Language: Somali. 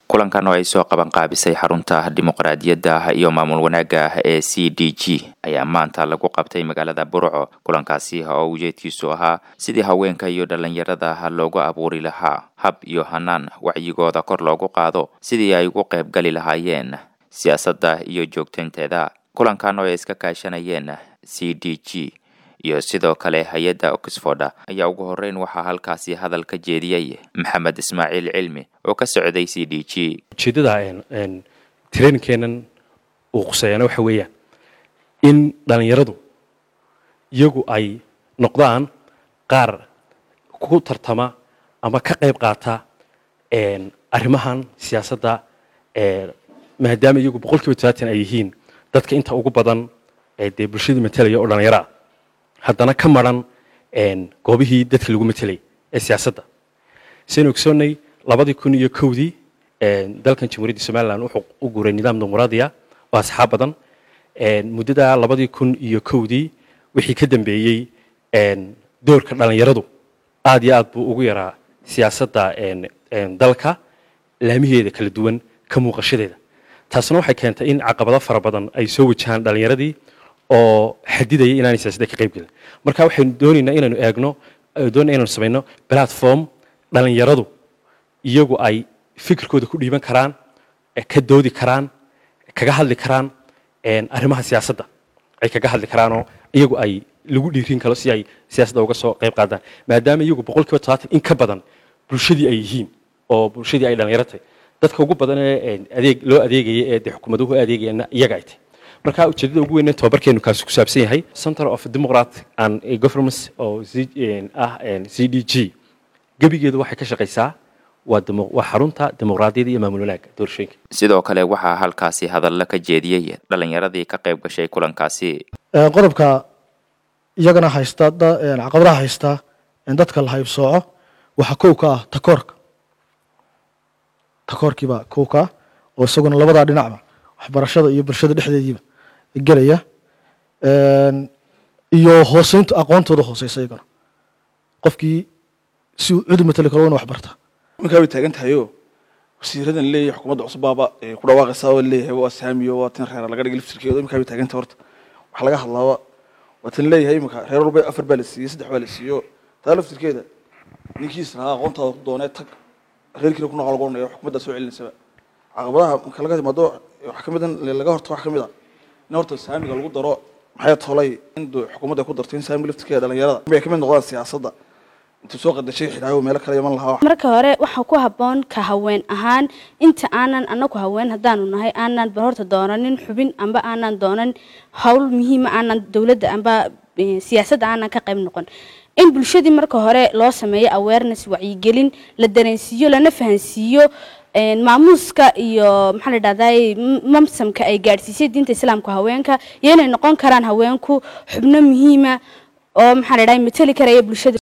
kulankan oo ay soo qaban qaabisay xarunta dimuqraadiyadda iyo maamul wanaagga ee c d g ayaa maanta lagu qabtay magaalada burco kulankaasi oo ujeedkiisu ahaa sidii haweenka iyo dhallinyarada loogu abuuri lahaa hab iyo hanaan wacyigooda kor loogu qaado sidii ay ugu qayb gali lahaayeen siyaasadda iyo joogtaynteeda kulankan oo ay iska kaashanayeen c d g iyo sidoo kale hay-adda oxford ayaa ugu horeyn waxaa halkaasi hadal ka jeediyey maxamed ismaaciil cilmi oo ka socday c d g ujeeddada trainkeenan uu quseeyana waxa weeyaan in dhallinyaradu iyagu ay noqdaan qaar ku tartama ama ka qayb qaata arrimahan siyaasadda maadaama iyagu boqol kiiba tobaatan ay yihiin dadka inta ugu badan dee bulshadii matalaya oo dhallinyaro ah haddana ka maran goobihii dadka lagu matelay ee siyaasadda saynu ogsoonnay labadii kun iyo kowdii dalkan jamhuuriyadda somalilan wuxuu u guuray nidaam dimuqraadiya oo asxaab badan muddada labadii kun iyo kowdii wixii ka dambeeyey doorka dhallinyaradu aad iyo aad buu ugu yaraa siyaasadda dalka laamiheeda kala duwan ka muuqashadeeda taasna waxay keentay in caqabado fara badan ay soo wajahaan dhallinyaradii oo xadidaya inaanay siyaasadda ka qayb gelin marka waxaynu doonaynaa inaynu eegno doonayna inaynu samayno platform dhallinyaradu iyagu ay fikirkooda ku dhiiban karaan ka doodi karaan kaga hadli karaan arrimaha siyaasadda ay kaga hadli karaanoo iyagu ay lagu dhiirin karo si ay siyaasadda uga soo qayb qaadaan maadaama iyagu boqol kiiba todobaatan in ka badan bulshadii ay yihiin oo bulshadii ay dhallinyaro tahay dadka ugu badan ee adeeg loo adeegaya ee dee xukuumaduhu adeegayana iyaga ay tahay marka ujeedada ugu weyne tababarkeenu kaasi ku saabsan yahay center of democrat and governments oo ah c d g gebigeedu waxay ka shaqaysaa waa xarunta dimuqraadiyadda iyo maamul wanaagga doorashooyinka sidoo kale waxaa halkaasi hadalla ka jeediyey dhallinyaradii ka qayb gashay kulankaasi qodobka iyagana haysta caqabadaha haysta dadka la haybsooco waxaa kow ka ah takoorka takoorkiibaa kow ka ah oo isaguna labadaa dhinacba waxbarashada iyo bulshada dhexdeediiba gelaya iyo hooseynta aqoontooda hooseysa iyagana qofkii si uu cudi matali karo wana wax barta markaa way taagan tahayo wasiiradan leeyahay xukuumadda cusubbaaba ku dhawaaqaysaa oo leeyahay waa saamiyo waa tin reera laga dhigay liftirkeeda iminkaa way taagan tahay horta wax laga hadlaaba waa tan leeyahay iminka reer walba afar baa la siiyey saddex baa la siiyo taa laftirkeeda ninkiis lahaa aqoontaada ku doonee tag reerkiina ku noqo lagu odhanaya xukuumaddaa soo celinaysaba caqabadaha marka laga timaado waxaa kamid laga horta wax kamid a in horta saamiga lagu daro maxay tolay in xukuumadda ku darto in saamiga laftirkeeda dhalinyarada ay kamid noqdaan siyaasadda intuu soo qadashay xidhaayo meelo kale iman lahaa marka hore waxaa ku habboon ka haween ahaan inta aanan anaku haween haddaanu nahay aanan ba horta doonanin xubin amba aanan doonan howl muhiima aanan dowladda amba siyaasadda aanan ka qayb noqon in bulshadii marka hore loo sameeyo awareness wacyigelin la dareensiiyo lana fahansiiyo maamuuska iyo maxaa la dhahday mamsamka ay gaadhsiisay diinta islaamka haweenka iyo inay noqon karaan haweenku xubno muhiima oo maxaa la dhahay matali karaya bulshada